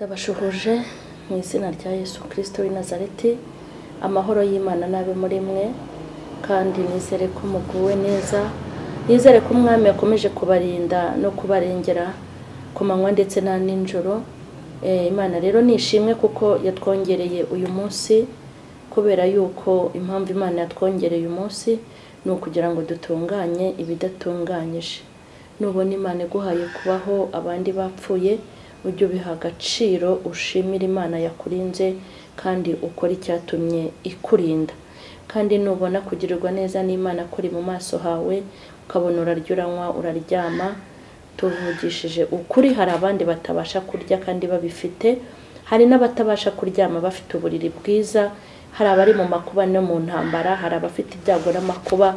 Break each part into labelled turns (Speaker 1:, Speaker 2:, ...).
Speaker 1: ndabashuhuje mu izina rya yesu kirisito w'i nazareti amahoro y'imana n'abe muri mwe kandi nizere ko muguwe neza nizere ko umwami yakomeje kubarinda no kubarengera ku manywa ndetse na nijoro Eh, imana rero ni ishimwe kuko yatwongereye uyu munsi kubera yuko impamvu imana yatwongereye uyu munsi ni ukugira ngo dutunganye ibidatunganyije nubona imana iguhaye kubaho abandi bapfuye ujye ubiha agaciro ushimire imana yakurinze kandi ukora icyatumye ikurinda kandi nubona kugirirwa neza n'imana kuri mu maso hawe ukabona urarya uranywa uraryama tuvugishije ukuri hari abandi batabasha kurya kandi babifite hari n'abatabasha kuryama bafite uburiri bwiza hari abari mu makuba no mu ntambara hari abafite ibyago n'amakuba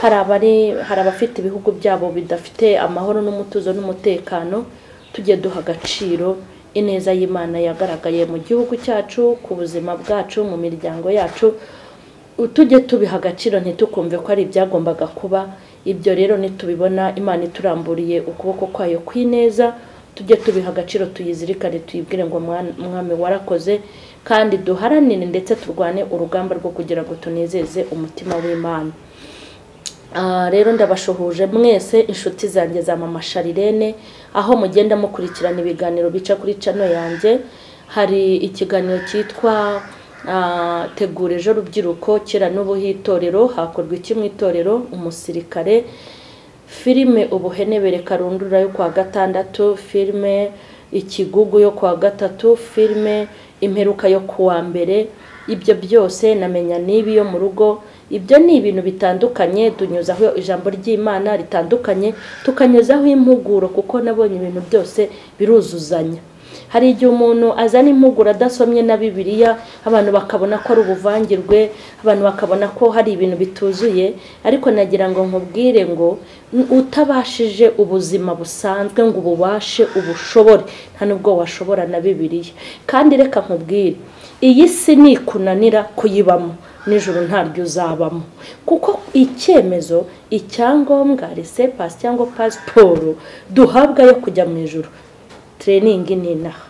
Speaker 1: hari abari hari abafite ibihugu byabo bidafite amahoro n'umutuzo n'umutekano tujye duha agaciro ineza y'imana yagaragaye mu gihugu cyacu ku buzima bwacu mu miryango yacu tujye tubiha agaciro ntitukumve ko ari ibyagombaga kuba ibyo rero nitubibona imana ituramburiye ukuboko kwayo kw'ineza tujye tubiha agaciro tuyizirikane tuyibwire ngo "Mwana- mwami warakoze kandi duharanire ndetse turwane urugamba rwo kugira ngo tunezeze umutima w'imana Ah, rero ndabashuhuje mwese inshuti zanjye za mama sharirene aho mugenda mukurikirana ibiganiro bica kuri cano yanjye hari ikiganiro cyitwa ah, tegura ejo rubyiruko kera n'ubu hitorero hakorwa iki mu itorero umusirikare filime ubuhenebere karundura yo kuwa gatandatu filime ikigugu yo kuwa gatatu filime imperuka yo kuwa mbere ibyo byose namenya n'ibi yo mu rugo ibyo ni ibintu bitandukanye tunyuzaho ijambo ry'imana ritandukanye tukanyuzaho impuguro kuko nabonye ibintu byose biruzuzanya hari igihe umuntu azana impuguro adasomye na bibiliya abantu bakabona ko ari ubuvangirwe abantu bakabona ko hari ibintu bituzuye ariko nagira ngo nkubwire ngo "N- utabashije ubuzima busanzwe ngo ububashe ubushobore nta nubwo washobora na bibiliya kandi reka nkubwire iyi si nikunanira kuyibamo nijoro ntaryo uzabamo kuko icyemezo icyangombwa resepasi cyangwa pasiporo duhabwa yo kujya mu ijoro tereyiningi ni inaha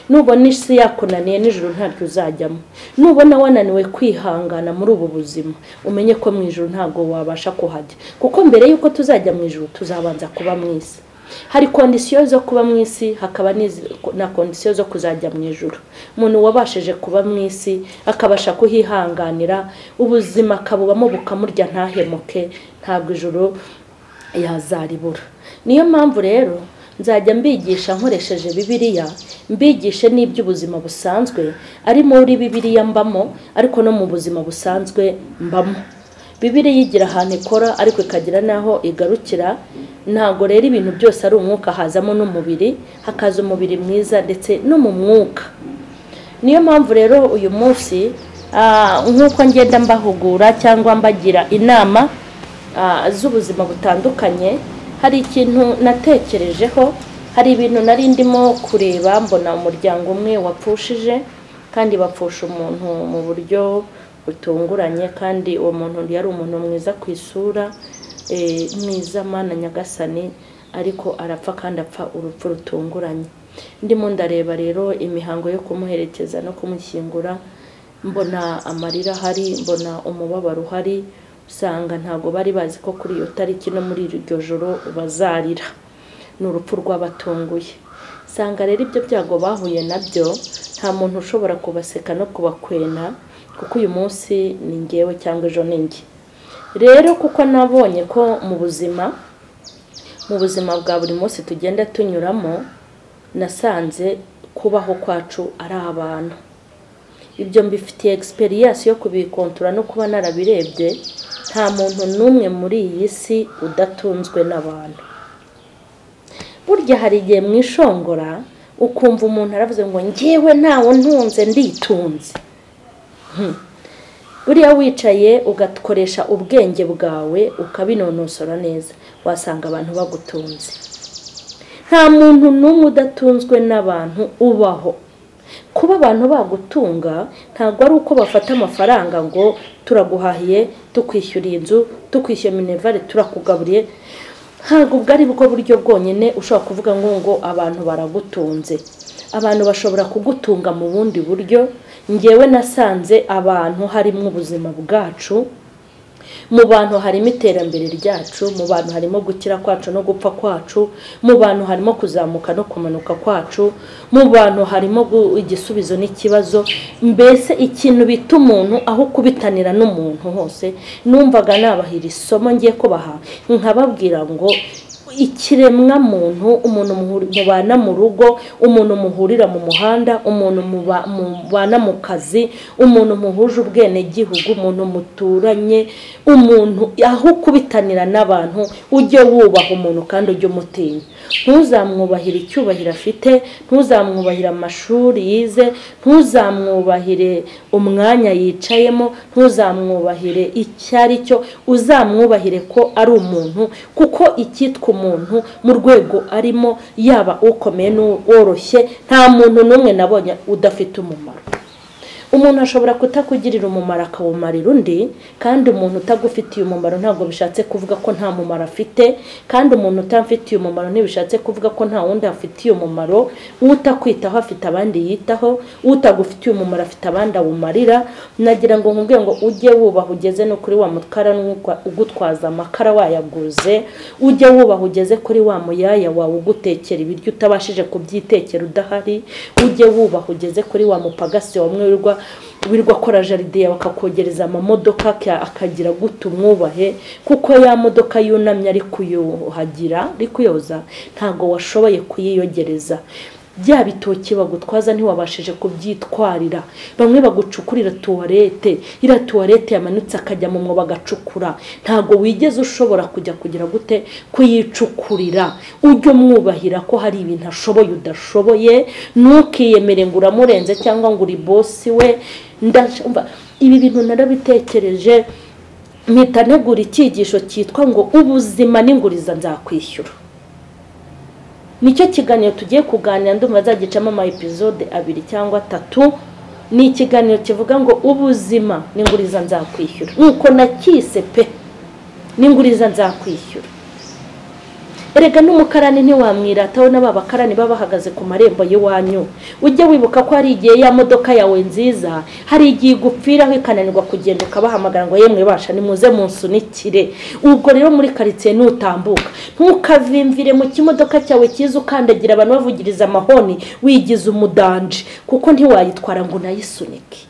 Speaker 1: nubona isi yakunaniye nijoro ntabyo uzajyamo nubona wananiwe kwihangana muri ubu buzima umenye ko mu ijoro ntabwo wabasha kuhajya kuko mbere y'uko tuzajya mu ijoro tuzabanza kuba mu isi hari kondisiyo zo kuba mu isi hakaba n'izi- na kondisiyo zo kuzajya mu ijoro umuntu wabashije kuba mu isi akabasha kuhihanganira ubuzima akabubamo bukamurya ntahemuke ntabwo ijoro yazaribura niyo mpamvu rero nzajya mbigisha nkoresheje bibiliya mbigishe n'iby'ubuzima busanzwe ari muri bibiliya mbamo ariko no mu buzima busanzwe mbamo bibiliya igira ahantu ikora ariko ikagira n'aho igarukira ntabwo rero ibintu byose ari umwuka hazamo n'umubiri hakaza umubiri mwiza ndetse no mu mwuka niyo mpamvu rero uyu munsi ah, nk'uko ngenda mbahugura cyangwa mbagira inama ah, z'ubuzima butandukanye hari ikintu natekerejeho hari ibintu nari ndimo kureba mbona umuryango umwe wapfushije kandi bapfusha umuntu mu buryo butunguranye kandi uwo muntu yari umuntu mwiza ku isura eh, mwiza mana nyagasani ariko arapfa kandi apfa urupfu rutunguranye ndimo ndareba rero imihango yo kumuherekeza no kumushyingura mbona amarira ahari mbona umubabaro uhari usanga ntabwo bari bazi ko kuri iyo tariki no muri iryo joro bazarira ni urupfu rw'abatunguye usanga rero ibyo byago bahuye nabyo nta muntu ushobora kubaseka no kubakwena kuko uyu munsi ni ngewe cyangwa ejo ni njye rero kuko nabonye ko mu buzima mu buzima bwa buri munsi tugenda tunyuramo nasanze kubaho kwacu ari abantu ibyo mbifitiye egisperiyanse yo kubikontora no kuba narabirebye nta muntu n'umwe muri iyi si udatunzwe n'abantu burya hari igihe mu ishongora ukumva umuntu aravuze ngo ngewe ntawe ntunze nditunze Hmm. buriya wicaye ugakoresha ubwenge bwawe ukabinonosora neza wasanga abantu bagutunze nta muntu n'umwe udatunzwe n'abantu ubaho kuba abantu bagutunga ntabwo ari uko bafata amafaranga ngo turaguhahiye tukwishyuriye inzu tukwishyuye minerivare turakugaburiye ntabwo ubwo ari bwo buryo bwonyine ushobora kuvuga ngo ngo abantu baragutunze abantu bashobora kugutunga mu bundi buryo ngewe nasanze abantu harimo ubuzima bwacu mu bantu harimo iterambere ryacu mu bantu harimo gukira kwacu no gupfa kwacu mu bantu harimo kuzamuka no kumanuka kwacu mu bantu harimo gu- igisubizo n'ikibazo mbese ikintu bita umuntu aho kubitanira n'umuntu hose numvaga nabahira isomo ngiye kubaha nkababwira ngo ikiremwa muntu umuntu muhuri- mubana mu rugo umuntu muhurira mu muhanda umuntu muba- mubana mu kazi umuntu muhuje ubwenegihugu umuntu muturanye umuntu aho kubitanira n'abantu ujye wubaha umuntu kandi ujye umutinya ntuzamwubahire icyubahiro afite ntuzamwubahire amashuri yize ntuzamwubahire umwanya yicayemo ntuzamwubahire icyo ari cyo uzamwubahire ko ari umuntu kuko icyitwa umuntu mu rwego arimo yaba ukomeye n'uworoshye nta muntu n'umwe nabonye udafite umumaro umuntu ashobora kutakugirira umumaro akawumarira undi kandi umuntu utagufitiye umumaro ntabwo bishatse kuvuga ko nta mumaro afite kandi umuntu utamfitiye umumaro ntibishatse kuvuga ko nta wundi afitiye umumaro utakwitaho afite abandi yitaho utagufitiye umumaro afite abandi awumarira nagira ngo nkubwire ngo ujye wubaha ugeze no kuri wa mutwara n'ugwa- ugutwaza amakara wayaguze ujye wubaha ugeze kuri wa muyaya wawe ugutekera ibiryo utabashije kubyitekera udahari ujye wubaha ugeze kuri wa mupagasi wamwe wirirwa wirirwa akora jaride yawe akakogereza amamodoka aka- akagira guta umwubahe kuko ya modoka yunamye ari kuyuhagira ari kuyoza ntabwo washoboye kuyiyogereza bya bitoki bagutwaza ntiwabashije kubyitwarira bamwe bagucukurira tuwarete iriya tuwarete yamanutse akajya mu mwobo agacukura ntabwo wigeze ushobora kujya kugira gute kuyicukurira ujye umwubahira ko hari ibintu ashoboye udashoboye ntukiyemere ngo uramurenze cyangwa ngo uri bosi we ndashumva ibi bintu narabitekereje mpita ntegura icyigisho cyitwa ngo ubuzima n'inguriza nzakwishyura nicyo kiganiro tugiye kuganira ndumva azagicamo ama episode abiri cyangwa atatu ni ikiganiro kivuga ngo ubuzima n'inguriza nzakwishyura nuko nakise pe n'inguriza nzakwishyura erega n'umukarani ntiwamwirataho na ba bakarani baba bahagaze ku marembo y'iwanyu ujye wibuka ko hari igihe ya modoka yawe nziza hari igihe igupfiraho ikananirwa kugenda ukabahamagara ngo yemwe basha nimuze munsunikire ubwo rero muri karitsiye nutambuka ntukavimvire mu kimodoka cyawe cyiza ukandagira abantu bavugiriza amahoni wigize umudanje kuko ntiwayitwara ngo unayisunike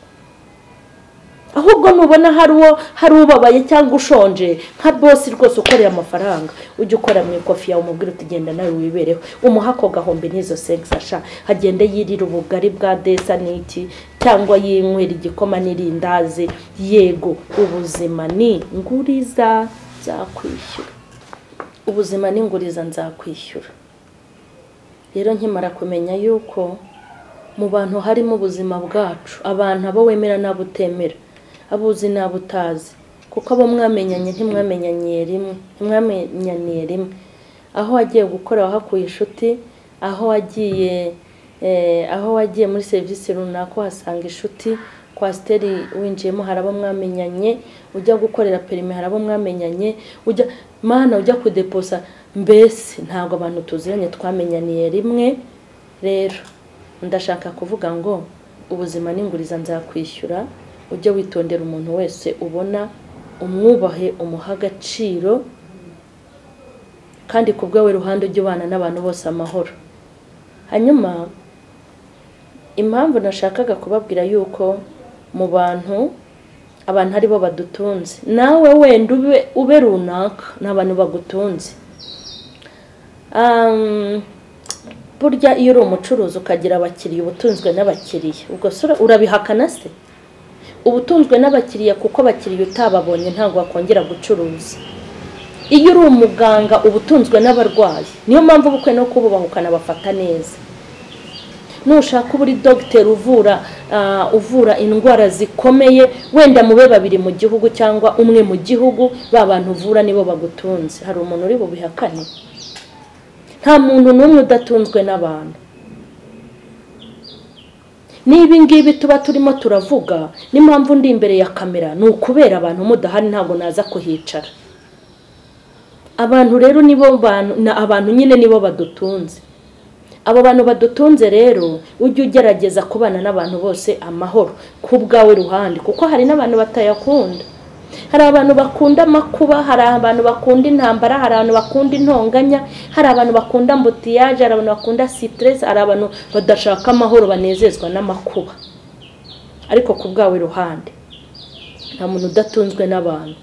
Speaker 1: ahubwo nubona hari uwo hari ubabaye cyangwa ushonje nka bosi rwose ukorera amafaranga ujye ukora mu ikofi yawe umubwire utugenda nawe wibereho umuha ako gahombe n'izo segisasha hagende yirira ubugari bwa desa n'iki cyangwa yinywera igikoma n'irindazi yego ubuzima ni nguriza nzakwishyura ubuzima ni nguriza nzakwishyura rero nkimara kumenya yuko mu bantu harimo ubuzima bwacu abantu abo wemera n'abo utemera abo uzi n'abo utazi kuko abo mwamenyanye ntimwamenyaniye rimwe ntimwamenyaniye rimwe aho wagiye gukora wahakuye inshuti aho wagiye eh, aho wagiye muri serivisi runaka uhasanga inshuti kwasiteri winjiyemo hari abo mwamenyanye ujya gukorera perime hari abo mwamenyanye ujya mana ujya kudeposa mbese ntabwo abantu tuziranye twamenyaniye rimwe rero ndashaka kuvuga ngo ubuzima n'inguriza nzakwishyura ujye witondera umuntu wese ubona umwubahe umuha agaciro kandi ku bwawe ruhande ujye ubana n'abantu bose amahoro hanyuma impamvu nashakaga kubabwira yuko mu bantu abantu ari bo badutunze nawe wenda ube ube runaka ni abantu bagutunze Um, burya iyo uri umucuruzi ukagira abakiriya uba utunzwe n'abakiriya ubwo se ura- urabihakana se uba utunzwe n'abakiriya kuko abakiriya utababonye ntabwo wakongera gucuruza iyo uri umuganga uba utunzwe n'abarwayi niyo mpamvu ubukwe no kububaha ukanabafata neza nushaka uba uri dogiteri uvura ah, uvura indwara zikomeye wenda mube babiri mu gihugu cyangwa umwe mu gihugu ba bantu uvura nibo bagutunze hari umuntu uri bubihakane nta muntu n'umwe udatunzwe n'abantu n'ibi ngibi tuba turimo turavuga n'impamvu ndi imbere ya kamera ni ukubera abantu mudahari ntabwo naza kuhicara abantu rero nibo bantu na- abantu nyine nibo badutunze abo bantu badutunze rero ujye ugerageza kubana n'abantu bose amahoro ku bwawe ruhande kuko hari n'abantu batayakunda hari abantu bakunda amakuba hari abantu bakunda intambara hari abantu bakunda intonganya hari abantu bakunda ambutiyaje hari abantu bakunda sitiresi hari abantu badashaka amahoro banezezwa n'amakuba ariko ku bwawe ruhande nta muntu udatunzwe n'abantu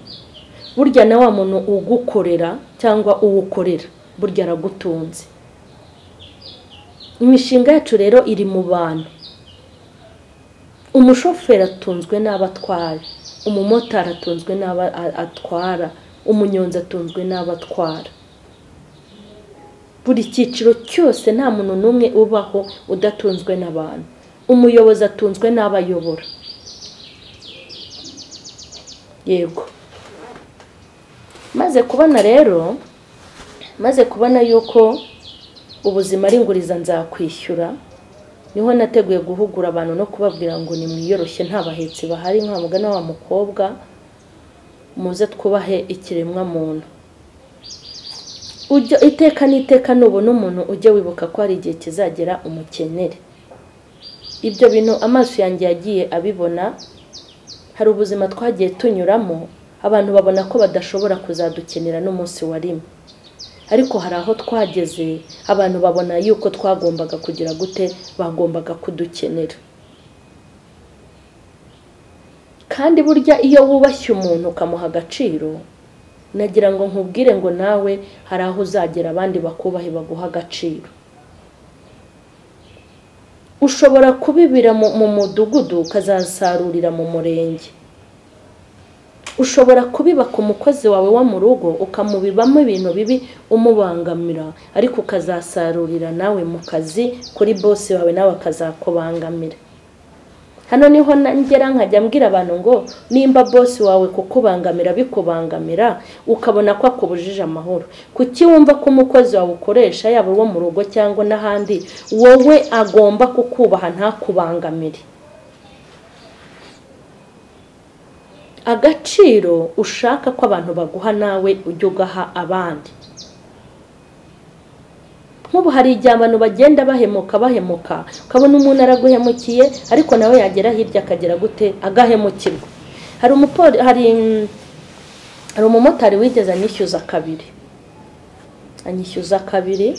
Speaker 1: burya na wa muntu ugukorera cyangwa uwukorera burya aragutunze imishinga yacu rero iri mu bantu umushoferi atunzwe n'abo atwaye umumotari atunzwe n'abo atwara umunyonzi atunzwe n'abo atwara buri cyiciro cyose nta muntu n'umwe ubaho udatunzwe n'abantu umuyobozi atunzwe n'abayobora yego maze kubona rero maze kubona yuko ubuzima ari inguriza nzakwishyura niho nateguye guhugura abantu no kubabwira ngo nimwiyoroshye nta bahetsi bahari nka mugana wa mukobwa muze twubahe ikiremwa muntu iteka n'iteka nubona umuntu ujye wibuka ko hari igihe kizagera umukenere ibyo bintu amaso yanjye yagiye abibona hari ubuzima twagiye tunyuramo abantu babona ko badashobora kuzadukenera n'umunsi wa rimwe ariko hari aho twageze abantu babona yuko twagombaga kugira gute bagombaga kudukenera kandi burya iyo wubashye umuntu ukamuha agaciro nagira ngo nkubwire ngo nawe hari aho uzagera abandi bakubahe baguha agaciro ushobora kubibira mu mudugudu ukazasarurira mu murenge ushobora kubiba ku mukozi wawe wo mu rugo ukamubibamo ibintu bibi umubangamira ariko ukazasarurira nawe mu kazi kuri bose wawe nawe akazakubangamira hano niho ngera nkajya mbwira abantu ngo nimba bose wawe kukubangamira bikubangamira ukabona ko akubujije amahoro kuki wumva ko umukozi wawe ukoresha yaba uwo mu rugo cyangwa n'ahandi wowe agomba kukubaha ntakubangamire agaciro ushaka ko abantu baguha nawe ujya ugaha abandi nk'ubu hari igihe abantu bagenda bahemuka bahemuka ukabona umuntu araguhemukiye ariko nawe yagera hirya akagera gute agahemukirwa hari umumotari wigeze anyishyuza kabiri anyishyuza kabiri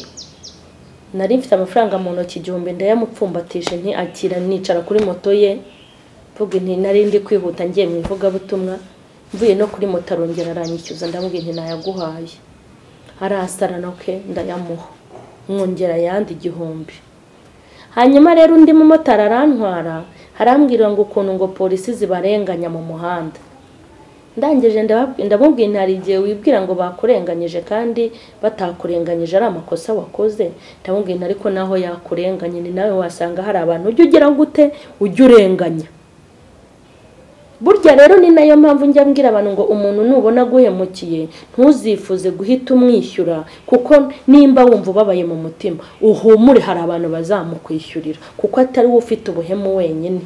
Speaker 1: nari mfite amafaranga mu ntoki igihumbi ndayamupfumbatije ntiakira nicara kuri moto ye mvuga nti nari ndi kwihuta ngiye mu ivugabutumwa mvuye no kuri moto arongera aranyishyuza ndamubwira nti nayaguhaye arasarana ke ndayamuha mwongera ayandi igihumbi hanyuma rero undi mumotari arantwara arambwira ngo ukuntu ngo polisi zibarenganya mu muhanda ndangije ndamubwira nti hari igihe wibwira ngo bakurenganyije kandi batakurenganyije ari amakosa wakoze ndamubwira nti ariko naho yakurenganye ni nawe wasanga hari abantu ujya ugira gute ujya urenganya burya rero ni nayo mpamvu njya mbwira abantu ngo umuntu nubona aguhemukiye ntuzifuze guhita umwishyura kuko nimba wumva ubabaye mu mutima uhumure hari abantu bazamukwishyurira kuko atari we ufite ubuhemu wenyine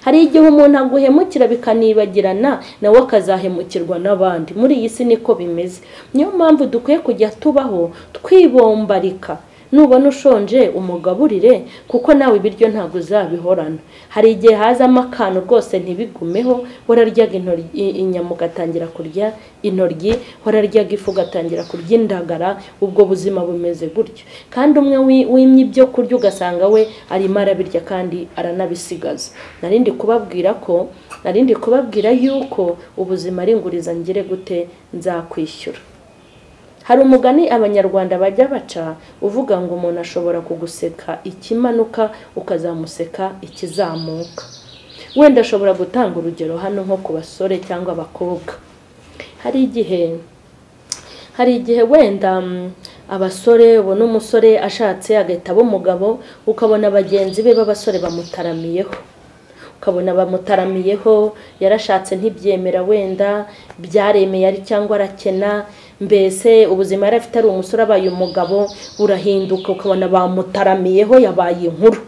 Speaker 1: hari igihe umuntu aguhemukira bikanibagirana nawe akazahemukirwa n'abandi muri iyi si niko bimeze niyo mpamvu dukwiye kujya tubaho twibombarika nubona ushonje umugaburire kuko nawe ibiryo ntabwo uzabihorana hari igihe hazamo akantu rwose ntibigumeho wararyaga inyama ugatangira kurya intoryi wararyaga ifu ugatangira kurya indagara ubwo buzima bumeze gutyo kandi umwe wimye ibyo kurya ugasanga we arimo arabirya kandi aranabisigaza narindi kubabwira ko narindi kubabwira yuko ubuzima ari inguriza ngire gute nzakwishyura hari umugani abanyarwanda bajya baca uvuga ngo umuntu ashobora kuguseka ikimanuka ukazamuseka ikizamuka wenda ashobora gutanga urugero hano nko ku basore cyangwa abakobwa hari igihe hari igihe wenda abasore ubona umusore ashatse agahita aba umugabo ukabona bagenzi be b'abasore bamutaramiyeho ukabona bamutaramiyeho yarashatse ntibyemera wenda byaremeye ari cyangwa arakena mbese ubuzima yari afite ari umusore abaye umugabo burahinduka ukabona bamutaramiyeho yabaye inkuru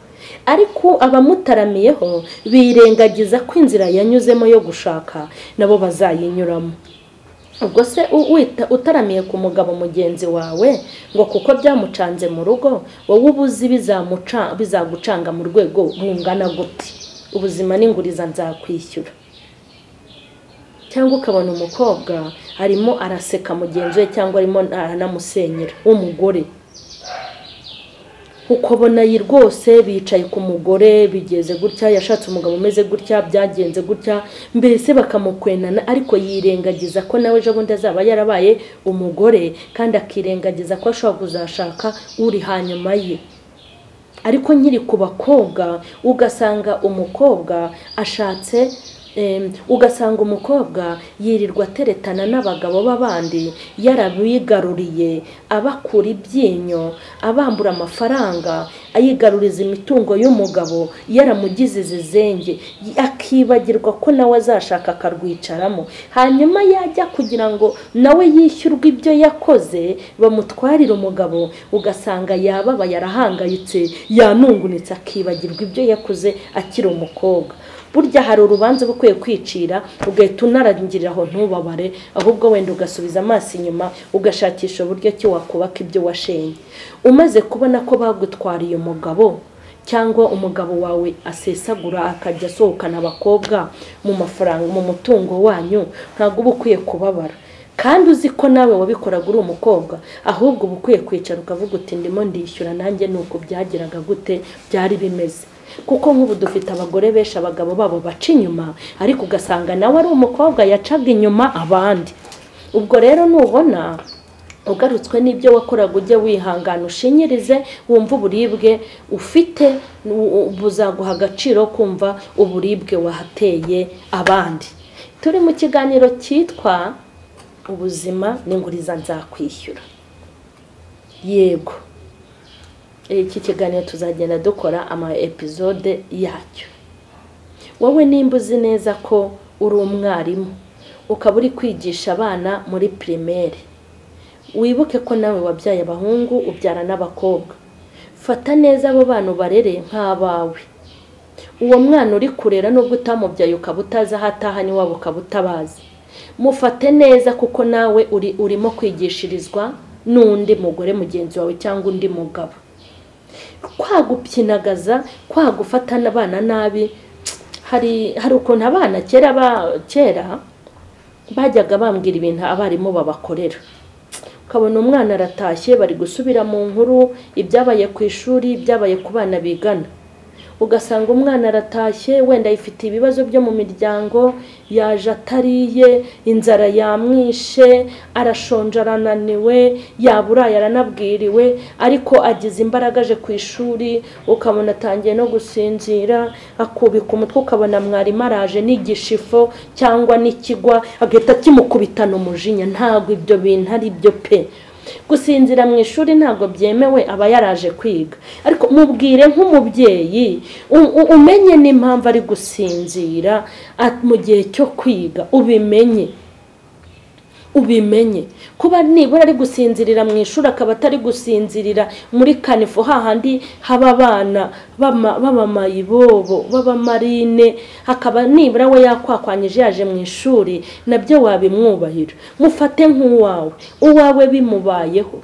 Speaker 1: ariko abamutaramiyeho birengagiza ko inzira yanyuzemo yo gushaka nabo bazayinyuramo ubwo se u- wita utaramiye ku mugabo mugenzi wawe ngo kuko byamucanze mu rugo wowe uba uzi bizamuca- bizagucanga mu rwego rungana gute ubuzima n'inguriza nzakwishyura cyangwa ukabona umukobwa arimo araseka mugenzi we cyangwa arimo aranamusenyera w'umugore ukabona iyi rwose bicaye ku mugore bigeze gutya yashatse umugabo umeze gutya byagenze gutya mbese bakamukwenana ariko yirengagiza ko nawe ejo bundi azaba yarabaye umugore kandi akirengagiza ko ashobora kuzashaka uri hanyuma ye ariko nkiri ku bakobwa ugasanga umukobwa ashatse em, ugasanga umukobwa yirirwa ateretana n'abagabo b'abandi yarabigaruriye abakura ibyinyo abambura amafaranga ayigaruriza imitungo y'umugabo yaramugize zizenge akibagirwa ko nawe azashaka akarwicaramo hanyuma yajya kugira ngo nawe yishyurwe ibyo yakoze bamutwarire umugabo ugasanga yababaye yarahangayitse yanungunitse akibagirwa ibyo yakoze akiri umukobwa burya hari urubanza uba ukwiye kwicira ugahita unarangirira aho ntubabare ahubwo wenda ugasubiza amaso inyuma ugashakisha uburyo ki wakubaka ibyo washenye umaze kubona ko bagutwariye umugabo cyangwa umugabo wawe asesagura akajya asohokana abakobwa mu mafaranga mu mutungo wanyu ntabwo uba ukwiye kubabara kandi uzi ko nawe wabikoraga uri umukobwa ahubwo uba ukwiye kwicara ukavuga uti ndimo ndishyura nanjye ni uko byageraga gute byari bimeze kuko nk'ubu dufite abagore benshi abagabo babo baca inyuma ariko ugasanga nawe ari umukobwa yacaga inyuma abandi ubwo rero nubona ugarutswe n'ibyo wakoraga ujye wihangana ushinyirize wumva uburibwe ufite u- u- buzaguha agaciro kumva uburibwe wahateye abandi turi mu kiganiro cyitwa ubuzima n'inguriza nzakwishyura yego iki kiganiro tuzagenda dukora ama episode yacyo wowe nimba uzi neza ko uri umwarimu ukaba uri kwigisha abana muri pirimeri wibuke ko nawe wabyaye abahungu ubyara n'abakobwa fata neza abo bana ubarere nk'abawe uwo mwana uri kurera nubwo utamubyaye ukaba utazi aho ataha n'iwabo ukaba utabazi mufate neza kuko nawe uri urimo kwigishirizwa n'undi mugore mugenzi wawe cyangwa undi mugabo kwagupyinagaza kwagufata n'abana nabi hari hari ukuntu abana kera ba kera bajyaga bambwira ibintu abarimu babakorera ukabona umwana aratashye bari gusubira mu nkuru ibyabaye ku ishuri ibyabaye ku bana bigana ugasanga umwana aratashye wenda yifite ibibazo byo mu miryango yaje atariye inzara yamwishe arashonje arananiwe yaburaye aranabwiriwe ariko agize imbaraga aje ku ishuri ukabona atangiye no gusinzira akubika umutwe ukabona mwarimu araje n'igishifu cyangwa n'ikigwa agahita kimukubitana umujinya ntabwo ibyo bintu ari byo pe gusinzira mu ishuri ntabwo byemewe aba yaraje kwiga ariko mubwire nk'umubyeyi u- u- umenye n'impamvu ari gusinzira a- mu gihe cyo kwiga ubimenye ubimenye kuba nibura ari gusinzirira mu ishuri akaba atari gusinzirira muri kanifu hahandi haba abana b'ama- b'amamayibobo b'abamarine hakaba nibura we yakwakwanyije yaje mu ishuri nabyo wabimwubahira mufate nk'uwawe uwawe bimubayeho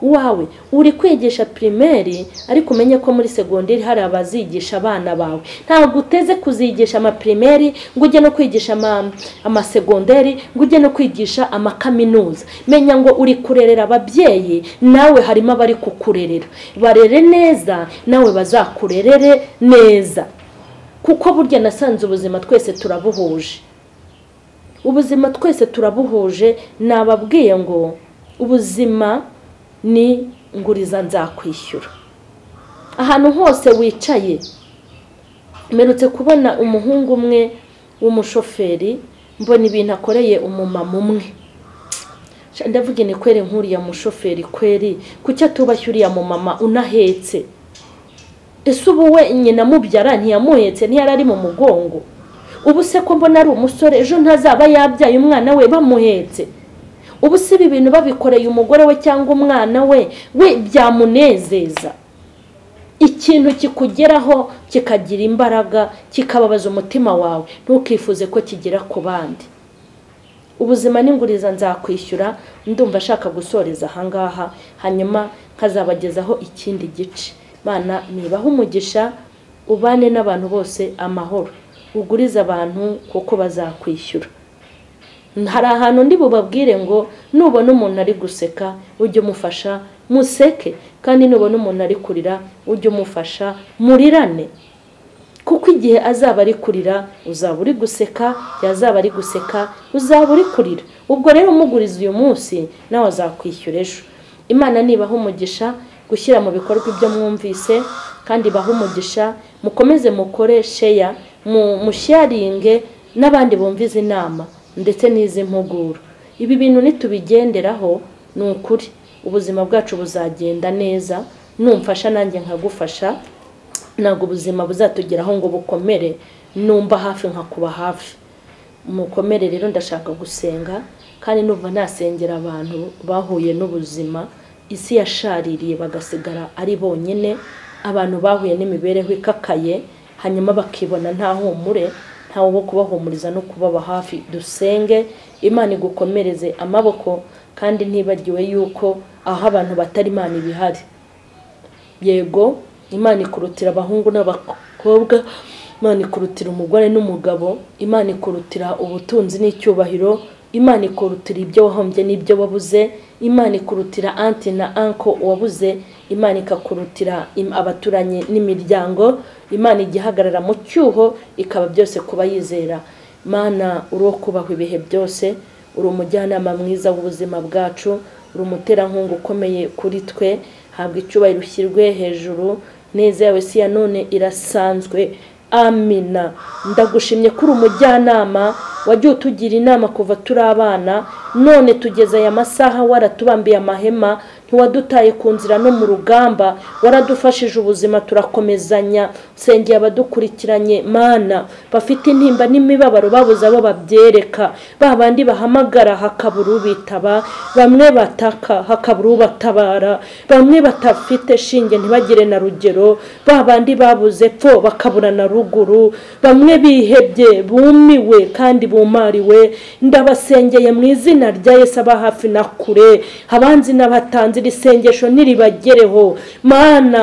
Speaker 1: wawe uri kwigisha pirimeri ariko umenye ko muri segonderi hari abazigisha abana bawe ntabwo uteze kuzigisha amapirimeri ngo ujye no kwigisha ama- amasegonderi ngo ujye no kwigisha amakaminuza menya ngo uri kurerera ababyeyi nawe harimo abari kukurerera barere neza nawe bazakurerere neza kuko burya nasanze ubuzima twese turabuhuje ubuzima twese turabuhuje nababwiye ngo ubuzima ni nguriza nzakwishyura ahantu hose wicaye mperutse kubona umuhungu umwe w'umushoferi mbona ibintu akoreye umumama umwe Sha, ndavuga ni kweri nk'uriya mushoferi kweri kuki atubashye uriya mumama unahetse ese ubu we nyina mubyara ntiyamuhetse ntiyari ari mu mugongo ubu se ko mbona ari umusore ejo ntazaba yabyaye umwana we bamuhetse ubu se ibi bintu babikoreye umugore we cyangwa umwana we we byamunezeza ikintu kikugeraho kikagira imbaraga kikababaza umutima wawe ntukifuze ko kigera ku bandi ubuzima n'inguriza nzakwishyura ndumva ashaka gusoreza ahangaha hanyuma nkazabagezaho ikindi gice Mana nibaho umugisha ubane n'abantu bose amahoro ugurize abantu kuko bazakwishyura hari ahantu ndi bubabwire ngo nubona umuntu ari guseka ujye umufasha museke kandi nubona umuntu ari kurira ujye umufasha murirane kuko igihe azaba ari kurira uzaba uri guseka yazaba ari guseka uzaba uri kurira ubwo rero umuguriza uyu munsi nawe azakwishyura ejo imana nibaho umugisha gushyira mu bikorwa ibyo mwumvise kandi baha umugisha mukomeze mukore sheya musharinge n'abandi bumviza inama ndetse n'izi mpuguro ibi bintu nitubigenderaho ni ukuri ubuzima bwacu buzagenda neza numfasha nanjye nkagufasha ntabwo ubuzima buzatugeraho ngo bukomere numva hafi nkakuba hafi mukomere rero ndashaka gusenga kandi numva nasengera abantu bahuye n'ubuzima isi yashaririye bagasigara ari bonyine abantu bahuye n'imibereho ikakaye hanyuma bakibona nta humure ntawe wo kubahumuriza no kubaba hafi dusenge imana igukomereze amaboko kandi ntibagiwe yuko aho abantu batari imana ibihari yego imana ikurutira abahungu n'abakobwa imana ikurutira umugore n'umugabo imana ikurutira ubutunzi n'icyubahiro imana ikurutira ibyo wahombye n'ibyo wabuze imana ikurutira anti na anko wabuze imana ikakurutira abaturanyi n'imiryango imana igihagarara mu cyuho ikaba byose kuba yizera mana uri uwo kubahwa ibihe byose uri umujyanama mwiza w'ubuzima bwacu uri umuterankunga ukomeye kuri twe habwa icyubahiro ushyirwe hejuru neza yawe si ya none irasanzwe amina ndagushimye ko uri umujyanama wagiye utugira inama kuva turi abana none tugeze aya masaha waratubambiye amahema ntiwadutaye ku nzira no mu rugamba waradufashije ubuzima turakomezanya sengeye abadukurikiranye mana bafite intimba n'imibabaro babuze abo babyereka ba bandi bahamagara hakabura ubitaba bamwe bataka hakabura ubatabara bamwe batafite shinge ntibagire na rugero ba bandi babuze pfo bakabura na ruguru bamwe bihebye bumiwe kandi bumariwe ndabasengeye mu izina rya Yesu aba hafi na kure abanzi n'abatanzi iri sengesho ntiribagereho mana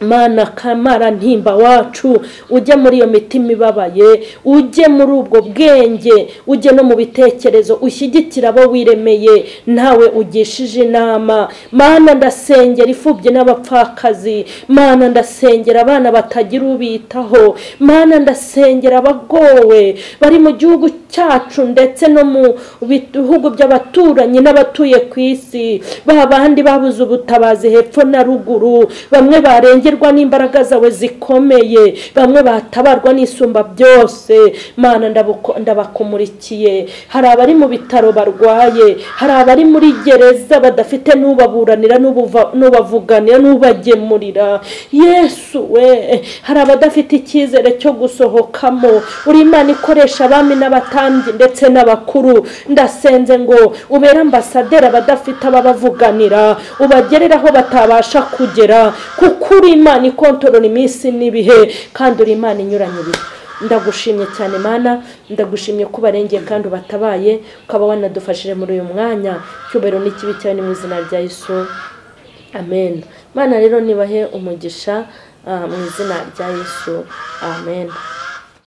Speaker 1: mana kamara ntimba wacu ujye muri iyo mitima ibabaye ujye muri ubwo bwenge ujye no mu bitekerezo ushyigikira abo wiremeye ntawe ugishije inama mana ndasengera ifubye n'abapfakazi mana ndasengera abana batagira ubitaho mana ndasengera abagowe bari mu gihugu cyacu ndetse no mu bihugu by'abaturanyi n'abatuye ku isi ba bandi babuze ubutabazi hepfo na ruguru bamwe barengera n'imbaraga zawe zikomeye bamwe batabarwa n'isumba byose mana ndabakumulikiye hari abari mu bitaro barwaye hari abari muri gereza badafite n'ubaburanira n'ubavuganira n'ubagemurira yesu we hari abadafite icyizere cyo gusohokamo uri imana ikoresha abami n'abatambyi ndetse n'abakuru ndasenze ngo ubere ambasaderi abadafite ababavuganira ubagerere aho batabasha kugera kuko uri imana ikontorora iminsi n'ibihe kandi uri imana inyuranye ibihe ndagushimye cyane mana ndagushimye ko ubarengeye kandi ubatabaye ukaba wanadufashije muri uyu mwanya cyubahiro n'ikibi cyawe ni mu izina rya Yesu amen mana rero nibahe umugisha mu izina rya Yesu amen